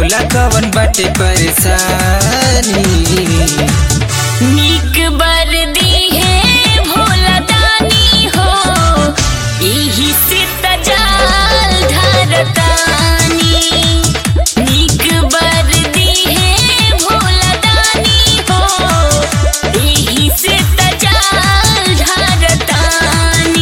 बोला कवन बाटे परेशानी नीक बर दी है भोला दानी हो यही से तजाल धरतानी नीक बर दी है भोला दानी हो यही से तजाल धरतानी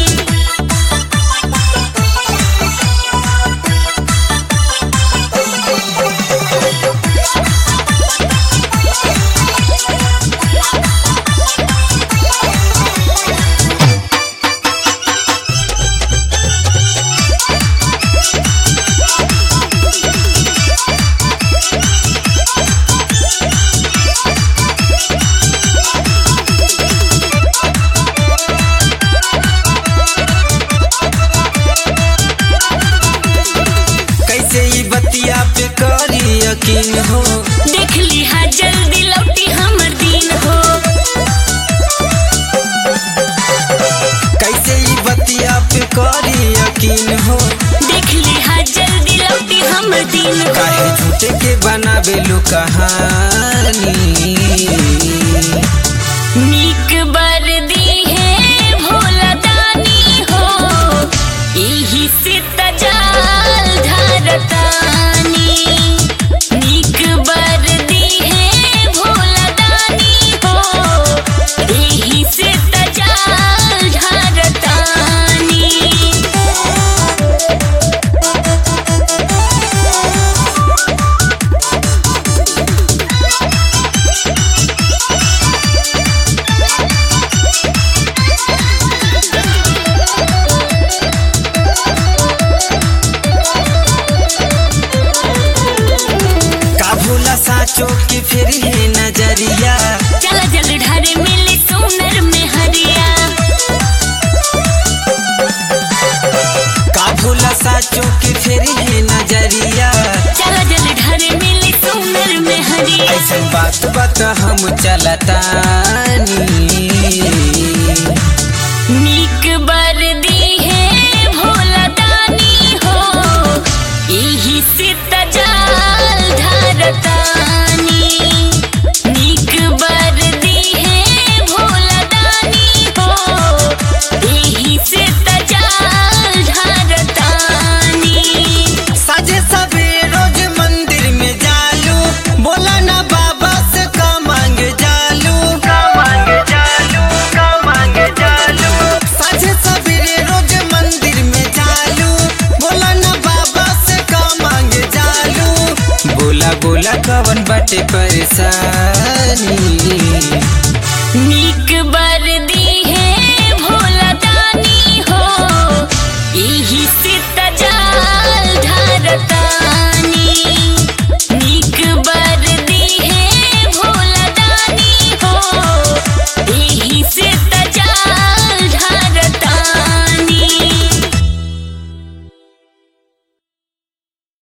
कैसे ई बतिया पे करी यकीन हो देख लिहा जल्दी लौटी हमर दिन हो कैसे ई बतिया पे करी यकीन हो देख लिहा जल्दी लौटी हमर दिन हो काहे झूठे के बनावे लो कहानी नीक बर दी है भोला दानी हो यही से तजाल धरतानी नीक बर दी है भोला दानी हो यही से तजाल धरतानी का भूला साचो की फिर है नजरिया चला जल ढारे मिले सोनर में हरिया का भूला साचो की फिर है नजरिया चला जल ढारे मिले सोनर में हरिया ऐसा बात बात हम चलतानी नीक बर दी है भोला दानी हो यही से तजाल धरतानी नीक बर दी है भोला दानी हो यही से तजाल धरतानी साझे सबे रोज मंदिर में जालू बोला ना बाबा से का मांगे जालू का मांगे जालू का मांगे जालू साझे सबेरे रोज मंदिर में जालू बोला ना बाबा से का मांगे जालू बोला बोला कवन बाटे परेशानी नीक बर